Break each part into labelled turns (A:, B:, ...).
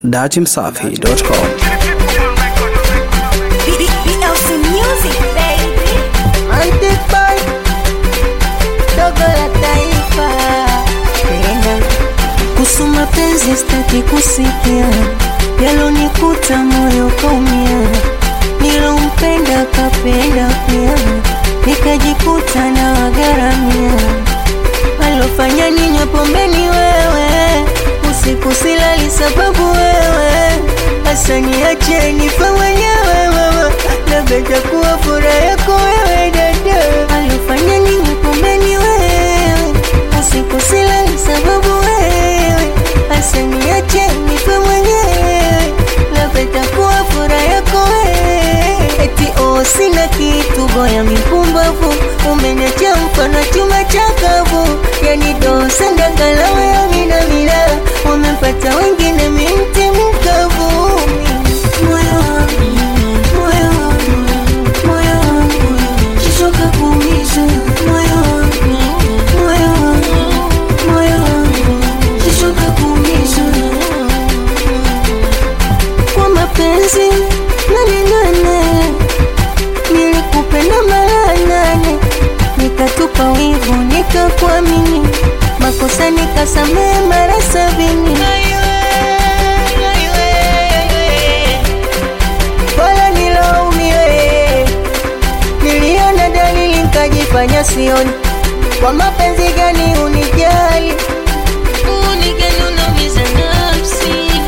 A: datimsafi.com.
B: BLC Music, baby.
C: Antipai dogo la taifa tena kuhusu mapenzi staki kusikia yalonikuta moyo kaumia nilompenda kapenda pia nikajikuta na wagaramia alofanya ninywe pombeni wewe usiku silali sababu wewe hasa niache nife mwenyewe mama labda takuwa furaha yako wewe dada alofanya ninywe pombeni wewe usiku silali sababu wewe hasa niache nife mwenyewe labda takuwa furaha yako wewe eti oh sina kitu goya mipumbavu umeniacha mfano chuma chakavu yani dosa ndagalawe ya mina mina wamepata wengine minti mkavu moyo wangu moyo wangu moyo wangu kishoka kuumiza moyo wangu moyo wangu moyo wangu kishoka kuumiza kwa mapenzi nane nane nilikupenda mara nane nikatupa wivu nikakuamini makosa nikasamehe mara sabini wala nilaumiwe niliona dalili nkajifanya sioni kwa mapenzi gani unijali unigani unaumiza nafsi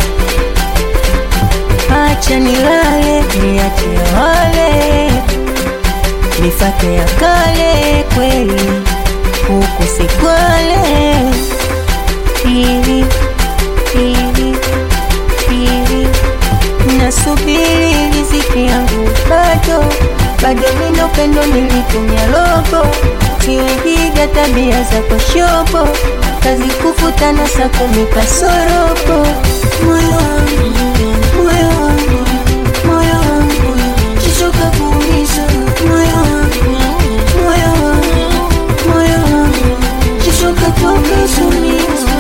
C: acha nilale niache wale nifate ya kale kweli huku sikwale pili pili pili nasubiri riziki yangu bado bado mina upendo nilitumia lobo siwejiga tabia za koshobo kazi kufutana saa kumi kasorobo moyo wangu moyo wangu moyo wangu kishoka kuumiza moyo wangu moyo wangu moyo wangu kishoka kuumiza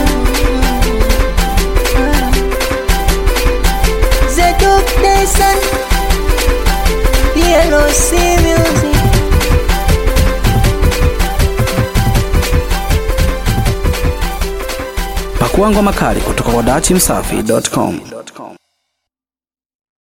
C: Zeduk Nation PLC Music
A: Pakua ngoma kali kutoka kwa datimsafi.com.